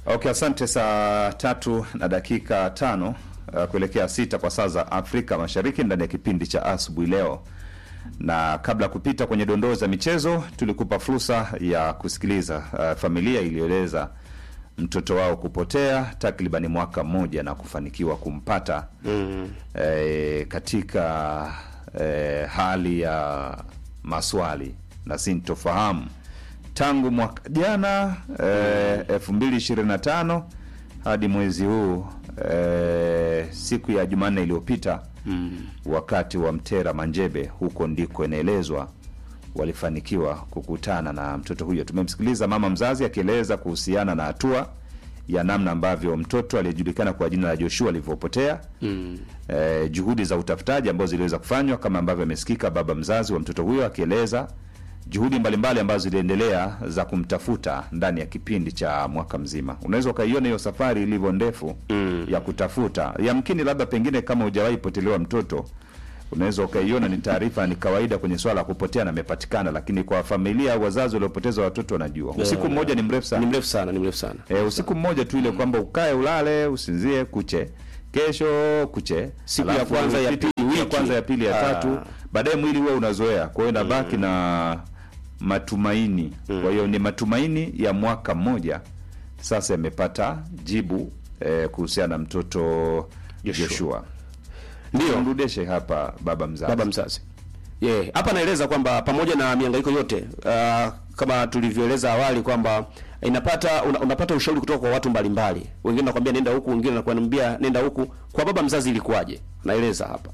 Okay, asante. Saa tatu na dakika tano uh, kuelekea sita kwa saa za Afrika Mashariki ndani ya kipindi cha asubuhi leo, na kabla ya kupita kwenye dondoo za michezo, tulikupa fursa ya kusikiliza uh, familia iliyoeleza mtoto wao kupotea takribani mwaka mmoja na kufanikiwa kumpata mm. eh, katika eh, hali ya maswali na sintofahamu tangu mwaka jana elfu mbili ishirini na tano hadi mwezi huu eh, siku ya Jumanne iliyopita mm. wakati wa Mtera Manjebe, huko ndiko inaelezwa walifanikiwa kukutana na mtoto huyo. Tumemsikiliza mama mzazi akieleza kuhusiana na hatua ya namna ambavyo mtoto aliyejulikana kwa jina la Joshua alivyopotea mm. eh, juhudi za utafutaji ambazo ziliweza kufanywa kama ambavyo amesikika baba mzazi wa mtoto huyo akieleza juhudi mbalimbali ambazo ziliendelea za kumtafuta ndani ya kipindi cha mwaka mzima. Unaweza ukaiona hiyo safari ilivyo ndefu mm. ya kutafuta. Yamkini labda pengine kama hujawahi potelewa mtoto unaweza ukaiona ni taarifa ni kawaida kwenye swala la kupotea na amepatikana, lakini kwa familia au wazazi waliopoteza watoto wanajua usiku mmoja ni mrefu sana Ni mrefu sana, ni mrefu sana. e, usiku mmoja tu ile kwamba ukae ulale usinzie kuche kesho kuche Siku ya Alafu kwanza, ya upite pili, siku ya wiki. kwanza ya pili ya Ah. tatu baadaye mwili huwa unazoea kwa hiyo inabaki na matumaini kwa hiyo ni matumaini ya mwaka mmoja sasa yamepata jibu eh, kuhusiana na mtoto Joshua. Joshua. Ndio. Mrudishe hapa baba mzazi. baba mzazi yeah. Hapa naeleza kwamba pamoja na mihangaiko yote uh, kama tulivyoeleza awali kwamba inapata una, unapata ushauri kutoka kwa watu mbalimbali, wengine nakwambia nenda huku, wengine nakwambia nenda huku. Kwa baba mzazi ilikuwaje? Naeleza hapa.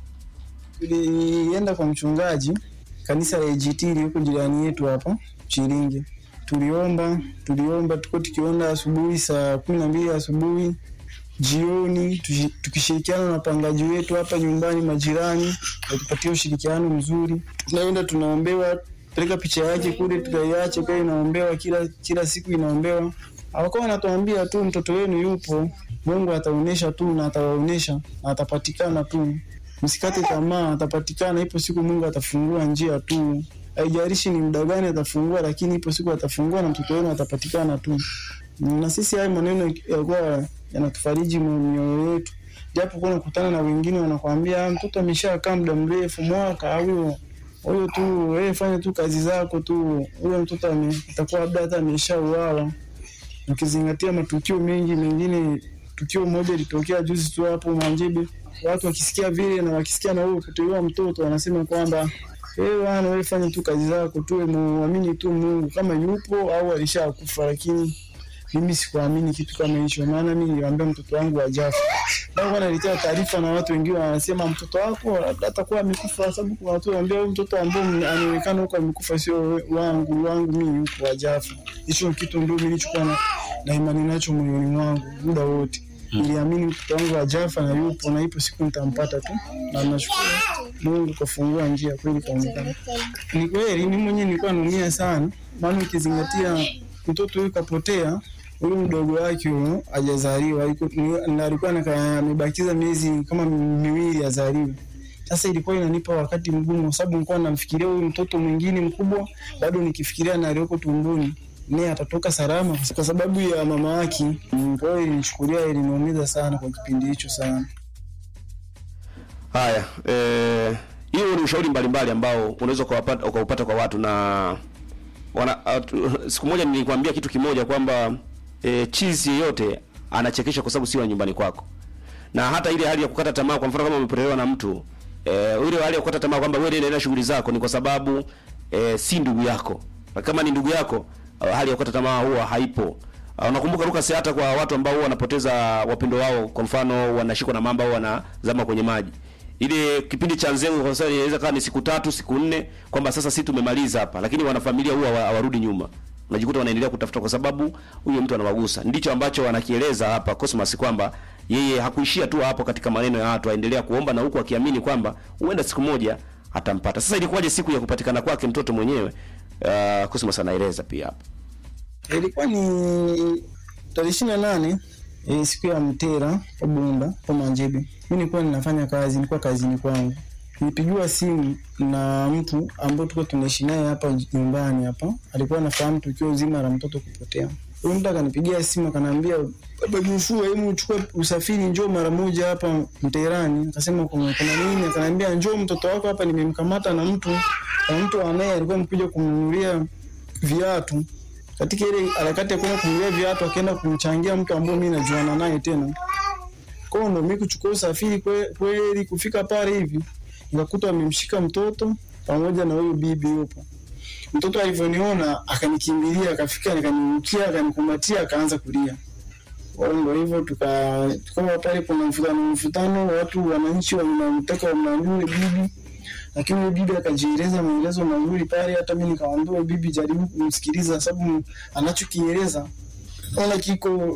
Tulienda kwa mchungaji kanisa la AGT liko jirani yetu hapa Chiringe. Tuliomba, tuliomba, tuko tukiomba asubuhi saa kumi na mbili asubuhi, jioni tushi- tukishirikiana na wapangaji wetu hapa nyumbani, majirani watupatia ushirikiano mzuri. Tunaenda tunaombewa, peleka picha yake kule, tukaiache kwa inaombewa kila kila siku inaombewa. Hawakuwa wanatuambia tu mtoto wenu yupo, Mungu ataonyesha tu na atawaonyesha na atapatikana tu msikate tamaa, atapatikana. Ipo siku Mungu atafungua njia tu, haijalishi ni muda gani atafungua, lakini ipo siku atafungua na mtoto wenu atapatikana tu. Na sisi hayo maneno yalikuwa yanatufariji mioyo yetu, japo kuna kukutana na wengine wanakwambia "Ah, mtoto ameshakaa muda mrefu, mwaka huyo huyo tu, wewe fanya tu kazi zako tu, huyo mtoto ame- atakuwa labda hata ameshauawa ukizingatia matukio mengi mengine. Tukio moja litokea juzi tu hapo Manjebe, watu wakisikia vile na wakisikia na wewe kutolewa mtoto, wanasema kwamba wewe bwana, wewe fanya tu kazi zako tu, muamini tu Mungu kama yupo au alishakufa. Lakini mimi sikuamini kitu kama hicho, maana mimi niliambia mtoto wangu hajafa. Ndio naletea taarifa na watu wengine wanasema mtoto wako labda atakuwa amekufa, kwa sababu kuna watu wanaambia huyu mtoto ambao anaonekana huko amekufa sio wangu, wangu mimi yupo hajafa. Hicho kitu ndio mimi nilichokuwa na, na imani nacho moyoni mwangu muda wote. Niliamini mtoto wangu hajafa na yupo na ipo siku nitampata tu, na nashukuru Mungu kafungua njia kweli, kaonekana. Ni kweli mimi mwenyewe nilikuwa naumia sana, maana ukizingatia mtoto huyu kapotea huyu mdogo wake huyo hajazaliwa, alikuwa- ni- na alikuwa anaka- amebakiza miezi kama miwili azaliwe. Sasa ilikuwa inanipa wakati mgumu, kwa sababu nilikuwa namfikiria huyu mtoto mwingine mkubwa, bado nikifikiria na aliyoko tumboni naye atatoka salama, kwa sababu ya mama yake. Mm, Kwa hiyo ilinichukulia, iliniumiza sana kwa kipindi hicho sana. Haya, eh, hiyo ni ushauri mbalimbali ambao unaweza ukawapata- ukaupata kwa watu na wana, atu, siku moja nilikwambia kitu kimoja kwamba eh, chizi yeyote anachekesha kwa sababu sio wa nyumbani kwako, na hata ile hali ya kukata tamaa, kwa mfano kama umepotelewa na mtu eh, ile hali ya kukata tamaa kwamba wewe nenda shughuli zako, ni kwa sababu eh, si ndugu yako. Na kama ni ndugu yako, uh, hali ya kukata tamaa huwa haipo. Uh, unakumbuka Lucas, hata kwa watu ambao huwa wanapoteza wapendo wao, kwa mfano wanashikwa na mamba au wanazama kwenye maji ile kipindi cha nzengo kwa sababu inaweza kama ni siku tatu siku nne, kwamba sasa si tumemaliza hapa, lakini wanafamilia huwa hawa- hawarudi nyuma, unajikuta wanaendelea kutafuta kwa sababu huyo mtu anawagusa. Ndicho ambacho wanakieleza hapa Cosmas kwamba yeye hakuishia tu hapo katika maneno ya watu, aendelea kuomba na huku akiamini kwamba huenda siku moja atampata. Sasa ilikuwaje siku ya kupatikana kwake mtoto mwenyewe? Uh, Cosmas anaeleza pia hapa. Ilikuwa ni tarehe ishirini na nane e, siku ya Mtera kwa Bunda kwa Manjebe. Mimi nilikuwa ninafanya kazi, nilikuwa kazini kwangu. nilipigiwa simu na mtu ambaye tulikuwa tunaishi naye hapa nyumbani hapa, alikuwa anafahamu tukio zima la mtoto kupotea. Huyo mtu akanipigia simu akaniambia, baba Joshua, hebu uchukue usafiri, njoo mara moja hapa Mterani. Akasema kuna kuna nini? Akaniambia njoo, mtoto wako hapa nimemkamata na mtu na mtu anaye alikuwa amekuja kumnunulia viatu. Katika ile harakati ya kwenda kumnunulia viatu, akaenda kumchangia mtu ambaye mimi najuana naye tena kwa hiyo ndo mimi kuchukua usafiri kwe- kweli kufika pale hivi nikakuta wamemshika mtoto pamoja na huyo bibi yupo. Mtoto alivyoniona akanikimbilia, akafika akanirukia, akanikumbatia, akaanza kulia. Kwa hiyo ndo hivyo tuka tukawa pale, kuna mvutano mvutano, watu wananchi wanamtaka wamnanue bibi, lakini huyo bibi akajieleza maelezo mazuri pale. Hata mimi nikamwambia huyo bibi, jaribu kumsikiliza, sababu anachokieleza ona kiko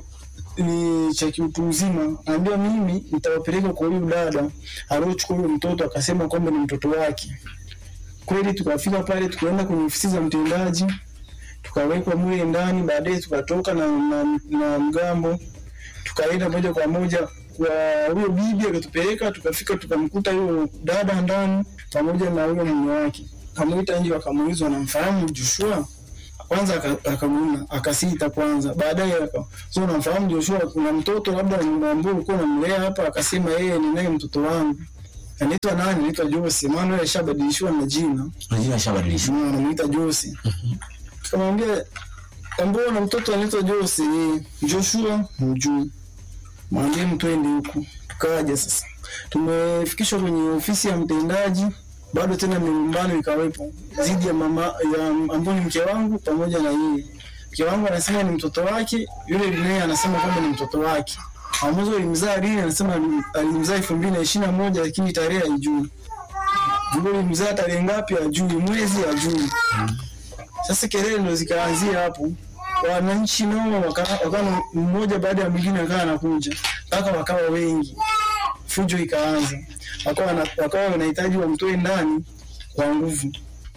ni cha kiutu uzima. Naambia mimi nitawapeleka kwa huyu dada aliochukua huyo mtoto, akasema kwamba ni mtoto wake. Kweli tukafika pale, tukaenda kwenye ofisi za mtendaji, tukawekwa mule ndani. Baadaye tukatoka na, na, na mgambo, tukaenda moja kwa moja kwa huyo bibi, akatupeleka tukafika, tukamkuta huyo dada ndani pamoja na huyo mume wake. Kamwita nje, wakamuuliza wanamfahamu Joshua kwanza aka- akamuona akasita kwanza, baadaye aka so unamfahamu Joshua, kuna mtoto labda ambao ulikuwa unamlea hapa? Akasema yeye ni naye mtoto wangu anaitwa nani? Anaitwa Jose, maana yeye ashabadilishiwa na jina, Majina shabadilishwa. Mm, anamuita Jose. Tukamwambia ambao na mtoto anaitwa Jose, eh, Joshua mjui, mwambie mtwende huku. Tukaja sasa, tumefikishwa kwenye ofisi ya mtendaji bado tena milumbano ikawepo dhidi ya mama ya ambao ni mke wangu pamoja na yeye. Mke wangu anasema ni mtoto wake, yule naye anasema kwamba ni mtoto wake. Ambazo alimzaa lini? Anasema alim- alimzaa elfu mbili na ishirini na moja lakini tarehe haijui. Yule alimzaa tarehe ngapi hajui, mwezi hajui. Sasa kelele ndo zikaanzia hapo, wananchi nao waka- wakawa mmoja baada ya mwingine akawa anakuja mpaka wakawa wengi, fujo ikaanza, wakawa wana- wakawa wanahitaji wamtoe ndani kwa nguvu,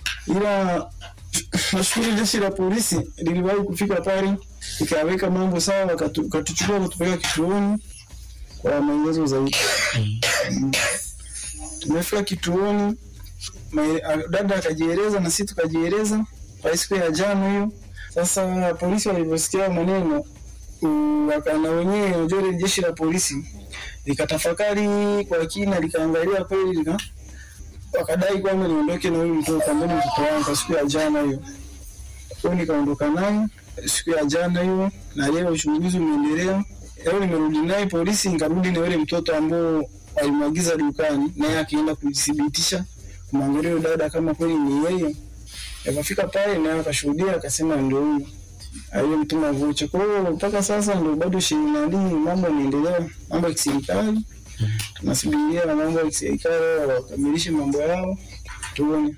ila nashukuru jeshi la polisi liliwahi kufika pale ikaweka mambo sawa, wakatu- wakatuchukua kutupeleka kituoni kwa maelezo zaidi. Mm. Tumefika kituoni, mae- a- dada akajieleza na sisi tukajieleza kwa siku ya jana hiyo. Sasa polisi walivyosikia maneno mm, waka- na wenyewe unajua ile jeshi la polisi likatafakari kwa kina, likaangalia kweli, lika wakadai kwamba niondoke na huyu mtoto ambaye ni mtoto wangu kwa siku ya jana hiyo. Kwa hiyo nikaondoka naye siku ya jana hiyo, na leo uchunguzi umeendelea. Leo nimerudi naye polisi, nikarudi na yule mtoto ambao walimwagiza dukani, naye akienda kujithibitisha kumwangalia yule dada kama kweli ni yeye. Akafika pale naye akashuhudia, akasema ndio huyo aliyemtuma vocha. Kwa hiyo mpaka sasa ndio bado ishirini na mbili mambo yanaendelea, mambo ya kiserikali. Tunasubiria na mambo ya kiserikali wakamilishe mambo yao, tuone.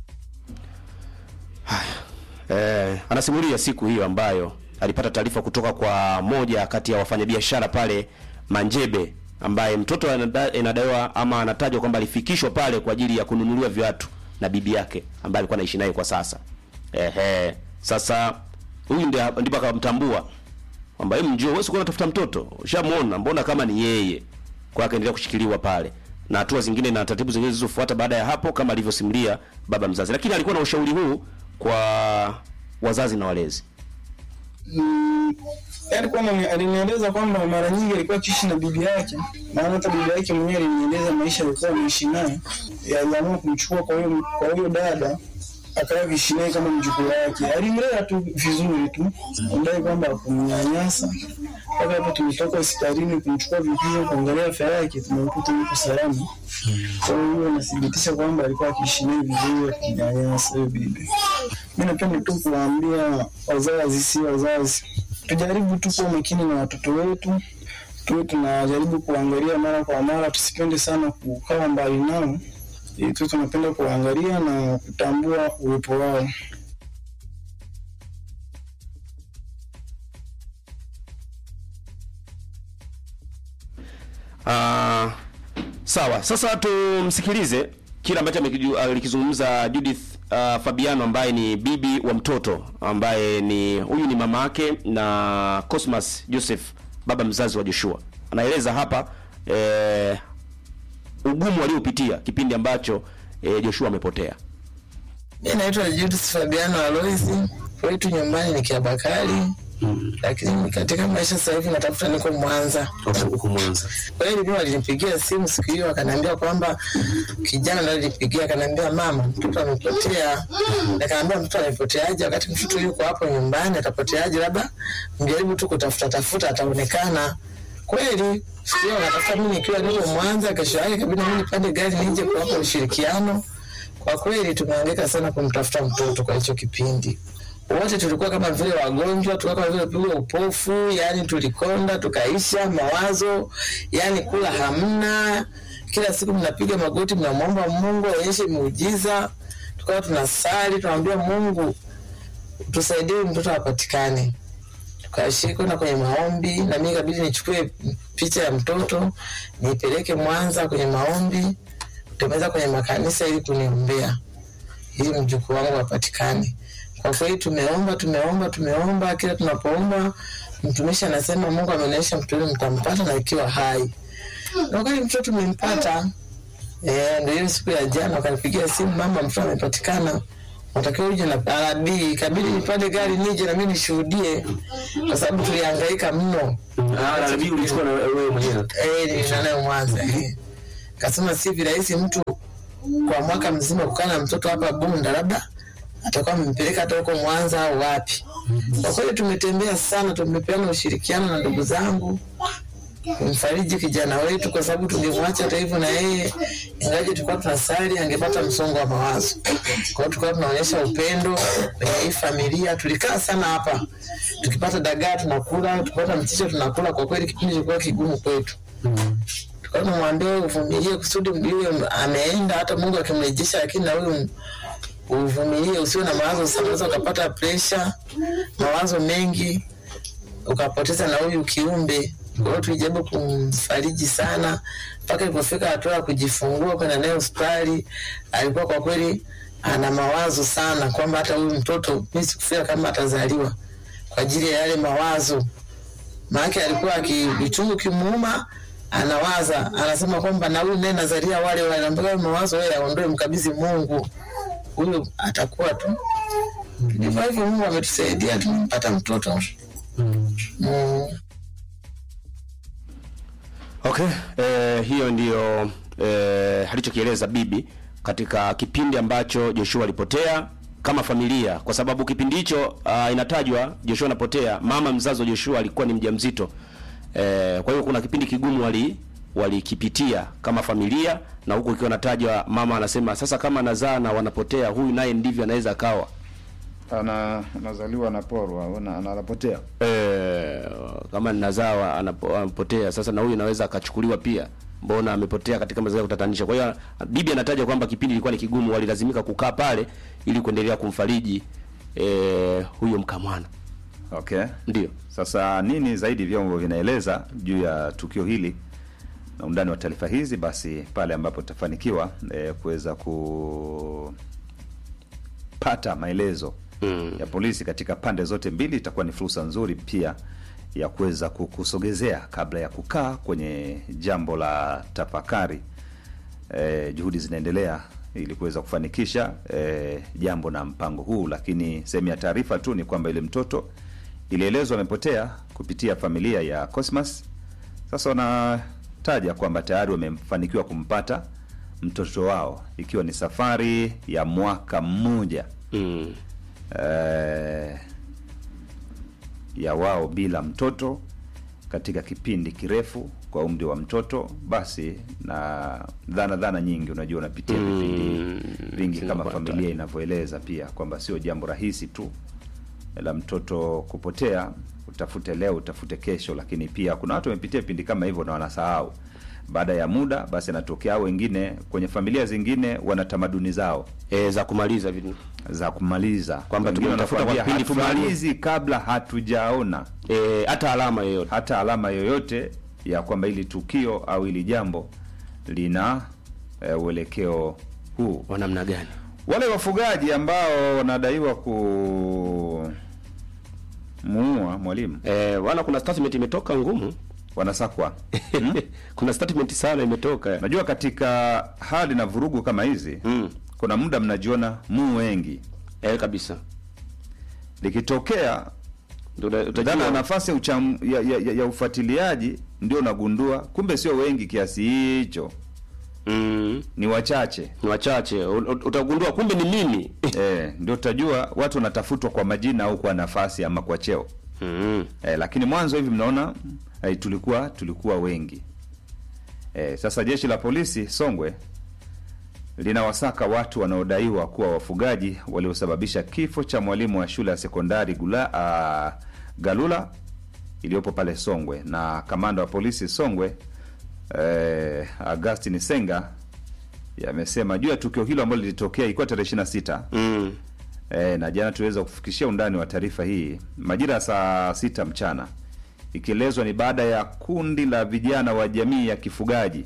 Eh, anasimulia siku hiyo ambayo alipata taarifa kutoka kwa moja kati ya wafanyabiashara pale Manjebe ambaye mtoto anada- inadaiwa ama anatajwa kwamba alifikishwa pale kwa ajili ya kununuliwa viatu na bibi yake ambaye alikuwa anaishi naye kwa sasa. Ehe, sasa huyu ndiye ndipo akamtambua kwamba hebu njoo, wewe sikuwa unatafuta mtoto, ushamuona, mbona kama ni yeye. Kwa akaendelea kushikiliwa pale na hatua zingine na taratibu zingine zilizofuata baada ya hapo, kama alivyosimulia baba mzazi, lakini alikuwa na ushauri huu kwa wazazi na walezi. Mm, yaani kwamba alinieleza kwamba mara nyingi alikuwa akiishi na bibi yake, maana hata bibi yake mwenyewe alinieleza maisha alikuwa ameishi naye, aliamua kumchukua kwa huyo kwa huyo dada akawa akiishi naye kama mjukuu wake. Alimlea tu vizuri tu, ambaye kwamba hakumnyanyasa. Mpaka hapo tumetoka hospitalini kumchukua vipimo kuangalia afya yake, tumekuta yuko salama. Kwa hiyo nathibitisha kwamba alikuwa akiishi naye vizuri, akinyanyasa huyo bibi. Mi napenda tu kuwaambia wazazi, si wazazi, tujaribu tu kuwa makini na watoto wetu, tuwe tunajaribu kuangalia mara kwa mara, tusipende sana kukaa mbali nao, ili tu tunapenda kuangalia na kutambua uwepo wao. Ah, sawa. Sasa tumsikilize kile ambacho amekiju- alikizungumza Judith uh, Fabiano ambaye ni bibi wa mtoto ambaye ni huyu ni mama yake na Cosmas Joseph baba mzazi wa Joshua. Anaeleza hapa eh, ugumu waliopitia kipindi ambacho e, Joshua amepotea. Mi naitwa Judith Fabiano Aloisi, kwetu nyumbani ni Kiabakari, lakini katika maisha sasa hivi natafuta niko Mwanza. Huko Mwanza. Kweli mimi walinipigia simu siku hiyo, akaniambia kwamba kijana ndo alinipigia, akaniambia mama, mtoto amepotea. Nikaambia mtoto amepoteaje wakati mtoto yuko hapo nyumbani, atapoteaje? Labda mjaribu tu kutafuta tafuta, ataonekana kweli. Siku hiyo wakatafuta, mimi nikiwa niko Mwanza. Kesho yake kabidi mimi nipande gari nije kuwapa ushirikiano. Kwa kweli tumehangaika sana kumtafuta mtoto kwa hicho kipindi wote tulikuwa kama vile wagonjwa, tulikuwa kama vile pigwa upofu, yani tulikonda tukaisha mawazo, yani kula hamna. Kila siku mnapiga magoti, mnamwomba Mungu aonyeshe muujiza. Tukawa tunasali, tunamwambia Mungu tusaidie mtoto apatikane. Tukashiriki kwenda kwenye maombi, na mimi kabidi nichukue picha ya mtoto nipeleke Mwanza kwenye maombi, kutembeza kwenye makanisa ili kuniombea ili mjukuu wangu apatikane. Kwa kweli tumeomba tumeomba tumeomba, kila tunapoomba mtumishi anasema Mungu amenionyesha mtu yule mtampata na ikiwa hai. Na wakati mtoto tumempata, eh, ndio hiyo siku ya jana wakanipigia simu, mama, mtoto amepatikana, unatakiwa uje na arabi. Ikabidi nipande gari nije na mimi nishuhudie, kwa sababu tulihangaika mno. Ah, nabii ulichukua na wewe mwenyewe. Eh, nilikuwa nayo Mwanza. eh. Kasema si virahisi mtu kwa mwaka mzima kukaa na mtoto hapa Bunda, labda atakuwa amempeleka hata huko Mwanza au wapi. Kwa kweli tumetembea sana, tumepeana ushirikiano na ndugu zangu kumfariji kijana wetu, kwa sababu tungemwacha hata hivyo na yeye, ingaje tulikuwa tunasali, angepata msongo wa mawazo. Kwa hiyo tulikuwa tunaonyesha upendo kwenye hii familia. Tulikaa sana hapa, tukipata dagaa tunakula, tukipata mchicha tunakula. Kwa kweli kipindi kilikuwa kigumu kwetu tukawa tunamwambia uvumilie kusudi yule ameenda, hata Mungu akimrejesha, lakini na huyu uvumilie, usiwe na mawazo sana, unaweza ukapata presha, mawazo mengi, ukapoteza na huyu kiumbe. Kwa hiyo tulijaribu kumfariji sana mpaka ilipofika hatua ya kujifungua kwenda naye hospitali. Alikuwa kwa kweli ana mawazo sana kwamba hata huyu mtoto mimi sikufika kama atazaliwa kwa ajili ya yale mawazo maanake alikuwa akivichungu kimuuma anawaza anasema kwamba na huyu naye nazaria wale wale mpaka mawazo wewe aondoe mkabidhi Mungu huyu atakuwa tu ndivyo hivyo Mungu ametusaidia tumempata mtoto mm. Okay, eh, hiyo ndiyo eh, alichokieleza bibi katika kipindi ambacho Joshua alipotea kama familia, kwa sababu kipindi hicho uh, inatajwa Joshua anapotea, mama mzazi wa Joshua alikuwa ni mjamzito eh, kwa hiyo kuna kipindi kigumu wali walikipitia kama familia, na huku ikiwa natajwa mama anasema sasa, kama anazaa na wanapotea, huyu naye ndivyo anaweza akawa ana anazaliwa anaporwa au ana- anapotea eh, kama ninazawa anapo- anapotea sasa, na huyu anaweza akachukuliwa pia, mbona amepotea katika mazingira ya kutatanisha. Kwa hiyo bibi anataja kwamba kipindi ilikuwa ni kigumu, walilazimika kukaa pale ili kuendelea kumfariji eh, huyo mkamwana. okay Ndio sasa nini zaidi vyombo vinaeleza juu ya tukio hili na undani wa taarifa hizi basi pale ambapo tutafanikiwa eh, kuweza kupata maelezo Mm. ya polisi katika pande zote mbili itakuwa ni fursa nzuri pia ya kuweza kukusogezea kabla ya kukaa kwenye jambo la tafakari eh, juhudi zinaendelea ili kuweza kufanikisha eh, jambo na mpango huu lakini sehemu ya taarifa tu ni kwamba ile mtoto ilielezwa amepotea kupitia familia ya Cosmas sasa wanataja kwamba tayari wamefanikiwa kumpata mtoto wao ikiwa ni safari ya mwaka mmoja mm. eh, ya wao bila mtoto katika kipindi kirefu kwa umri wa mtoto basi na dhana dhana nyingi unajua unapitia vipindi vingi kama zinapata. familia inavyoeleza pia kwamba sio jambo rahisi tu la mtoto kupotea utafute leo utafute kesho lakini pia kuna watu wamepitia vipindi kama hivyo na wanasahau baada ya muda basi anatokea au wengine kwenye familia zingine wana tamaduni zao e, za kumaliza vitu za kumaliza Kwamba Wengine tumemtafuta kwa wanakuambia, kipindi fulani. hatumalizi kabla hatujaona e, hata alama yoyote hata alama yoyote ya kwamba hili tukio au hili jambo lina e, uelekeo huu wa namna gani wale wafugaji ambao wanadaiwa ku muua mwalimu e, wana kuna statement imetoka ngumu wanasakwa. Kuna statement sana imetoka. Najua katika hali na vurugu kama hizi Mm. kuna muda mnajiona mu wengi, Eh, kabisa. likitokea Ndio uta- dhana ya utajua nafasi ya, ucham, ya, ya, ya, ya ufuatiliaji ndio unagundua kumbe sio wengi kiasi hicho, mm, ni wachache ni wachache. U- u- Utagundua kumbe ni mimi. eh, ndio utajua watu wanatafutwa kwa majina au kwa nafasi ama kwa cheo Mm. eh, lakini mwanzo hivi mnaona eh, tulikuwa tulikuwa wengi eh, sasa jeshi la polisi Songwe linawasaka watu wanaodaiwa kuwa wafugaji waliosababisha kifo cha mwalimu wa shule ya sekondari Gula, uh, Galula iliyopo pale Songwe na kamanda wa polisi Songwe eh, Augustin Senga yamesema juu ya tukio hilo ambalo lilitokea ilikuwa tarehe 26 Mm. E, na jana tuliweza kufikishia undani wa taarifa hii majira ya saa sita mchana, ikielezwa ni baada ya kundi la vijana wa jamii ya kifugaji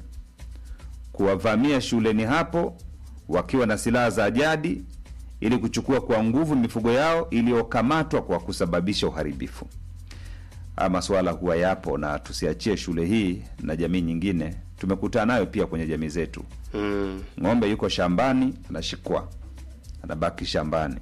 kuwavamia shuleni hapo wakiwa na silaha za jadi ili kuchukua kwa nguvu mifugo yao iliyokamatwa kwa kusababisha uharibifu. Haya masuala huwa yapo, na tusiachie shule hii na jamii nyingine. Tumekutana nayo pia kwenye jamii zetu. Mm. Ng'ombe yuko shambani anashikwa, anabaki shambani.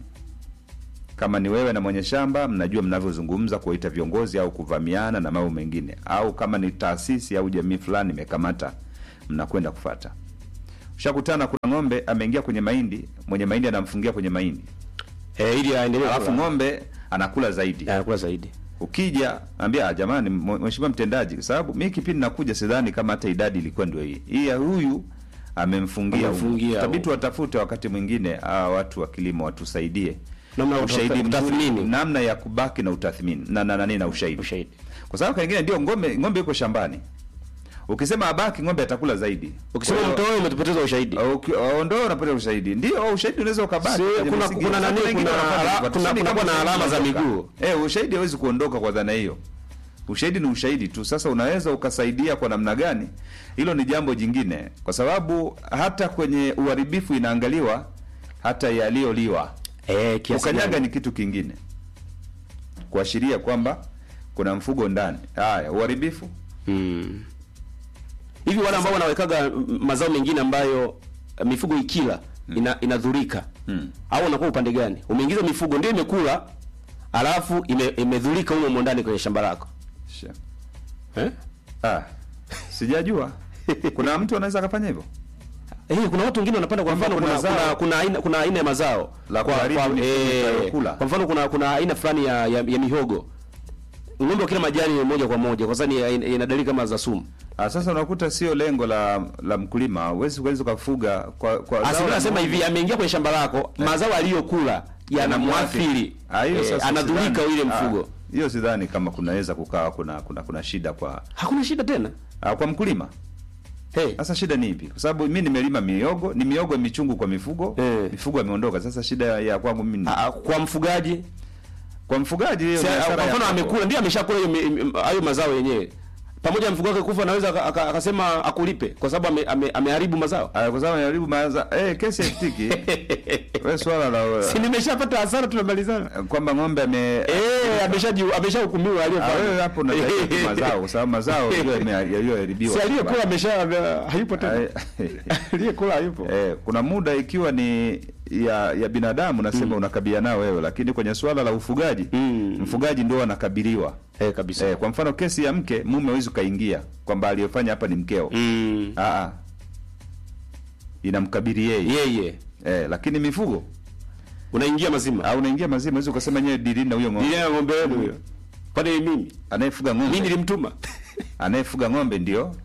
Kama ni wewe na mwenye shamba, mnajua mnavyozungumza kuwaita viongozi au kuvamiana na mambo mengine, au kama ni taasisi au jamii fulani imekamata, mnakwenda kufata. Ushakutana, kuna ng'ombe ameingia kwenye mahindi, mwenye mahindi anamfungia kwenye mahindi, Eh, ili aendelee alafu kula. ng'ombe anakula zaidi. anakula zaidi. Ukija ambia "Ah, jamani, mwe- mheshimiwa mtendaji, kwa sababu mi kipindi nakuja sidhani kama hata idadi ilikuwa ndio hii hii ya huyu amemfungia huyu." Amemfungia Itabidi huyu. watafute wakati mwingine hawa watu wa kilimo watusaidie Namna ya ushahidi kutafuta- mzuri, kutathmini. namna ya kubaki na utathmini na na, na, na, na ushahidi Ushahidi. kwa sababu kengine ndio ng'ombe ng'ombe yuko shambani, ukisema abaki ng'ombe atakula zaidi. Ukisema Kwa hiyo, mtoe umetupoteza ushahidi. uki- ondoa unapata ushahidi, ndio ushahidi unaweza ukabaki. Si, kwenye kuna- misingi. kuna Sasa nani, wengine kuna wanafanya ala- hivyo. kuna- Tuseme kuna- kama kuna ushahidi alama za unaondoka. miguu. Eh, ushahidi hawezi kuondoka kwa dhana hiyo. Ushahidi ni ushahidi tu. Sasa unaweza ukasaidia kwa namna gani, hilo ni jambo jingine, kwa sababu hata kwenye uharibifu inaangaliwa hata yaliyoliwa. Eh, kiasi Ukanyaga gani? ni kitu kingine, kuashiria kwamba kuna mfugo ndani. Haya, uharibifu Mm. Hivi wale ambao wanawekaga mm, mazao mengine ambayo eh, mifugo ikila ina, inadhurika Mm. au unakuwa upande gani? Umeingiza mifugo ndio imekula, alafu ime, imedhurika humo ndani kwenye shamba lako Sha. eh? Ah, sijajua kuna mtu anaweza akafanya hivyo. Eh, kuna watu wengine wanapanda kwa Kwamba mfano kuna kuna, kuna, zao- kuna aina kuna aina ya mazao La kwa, kuharibu kwa, mifugo eh, itakayokula. kwa mfano kuna kuna aina fulani ya, ya, ya mihogo ng'ombe wakila majani moja kwa moja kwa sababu ni- ina ina dalili kama za sumu. Ah, sasa unakuta sio lengo la la mkulima, huwezi huwezi ukafuga kwa kwa zao Asili la nasema ng'ombe. hivi ameingia kwenye shamba lako, mazao aliyokula yanamwathiri. Ah, hiyo Eh, sasa anadhurika sidhani. ile Ah, mfugo. Hiyo sidhani kama kunaweza kukawa kuna kuna kuna shida kwa Hakuna shida tena. ah, kwa mkulima. Hey. Sasa shida ni ipi? Kwa sababu mimi nimelima miogo, ni miogo michungu kwa mifugo, Eh. mifugo ameondoka. Sasa shida ya kwangu mimi ni Ah, kwa mfugaji kwa mfugaji hiyo si- biashara kwa ya mfano kwako. amekula ndio ameshakula hiyo mi- mi- hayo mazao yenyewe pamoja na mfugo wake kufa anaweza aka- aka- akasema akulipe kwa sababu ame- ame- ameharibu mazao Ah, kwa sababu anajaribu maanza eh, kesi haitiki. Wewe swala la si nimeshapata hasara tunamalizana kwamba ng'ombe ame eh ameshaji ameshahukumiwa Ah, wewe aliyefanya hapo unatakiwa tu mazao kwa sababu mazao ndio yame- yaliyoharibiwa. si aliyekula amesha ame- hayupo tena Ai- aliyekula hayupo Eh, kuna muda ikiwa ni ya ya binadamu nasema unakabiliana nao wewe, lakini kwenye suala la ufugaji Mm. mfugaji ndio anakabiliwa. eh kabisa Eh, kwa mfano kesi ya mke, mume hawezi ukaingia kwamba aliyofanya hapa ni mkeo. mm. Ah, ah. Inamkabili yeye. yeye Eh, lakini mifugo unaingia mazima au unaingia mazima, hawezi ukasema nyewe dilini na huyo ng'ombe. ile ng'ombe wenu huyo kwani mimi Anayefuga mimi ng'ombe, nilimtuma anayefuga ng'ombe ndio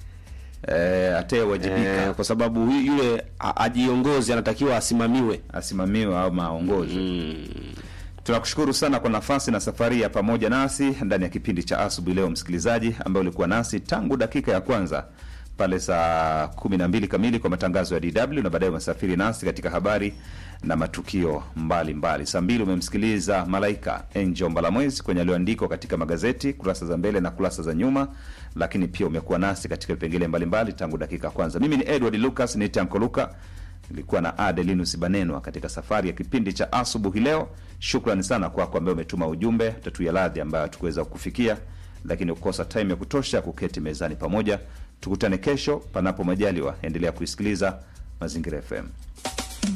eh, atayewajibika eh, kwa sababu hu- yule a- ajiongozi anatakiwa asimamiwe asimamiwe au maongozwe. mm. Tunakushukuru sana kwa nafasi na safari ya pamoja nasi ndani ya kipindi cha asubuhi leo, msikilizaji ambaye ulikuwa nasi tangu dakika ya kwanza pale saa kumi na mbili kamili kwa matangazo ya DW na baadaye umesafiri nasi katika habari na matukio mbalimbali. Saa mbili umemsikiliza Malaika Angel Mbalamwezi kwenye aliyoandikwa katika magazeti kurasa za mbele na kurasa za nyuma, lakini pia umekuwa nasi katika vipengele mbalimbali tangu dakika ya kwanza. Mimi ni Edward Lucas, ni Tanko Luka nilikuwa na Adelinus Banenwa katika safari ya kipindi cha asubuhi leo. Shukrani sana kwako ambaye umetuma ujumbe, tatuya radhi ambayo hatukuweza kufikia lakini kukosa time ya kutosha kuketi mezani pamoja. Tukutane kesho panapo majaliwa. Endelea kuisikiliza Mazingira FM.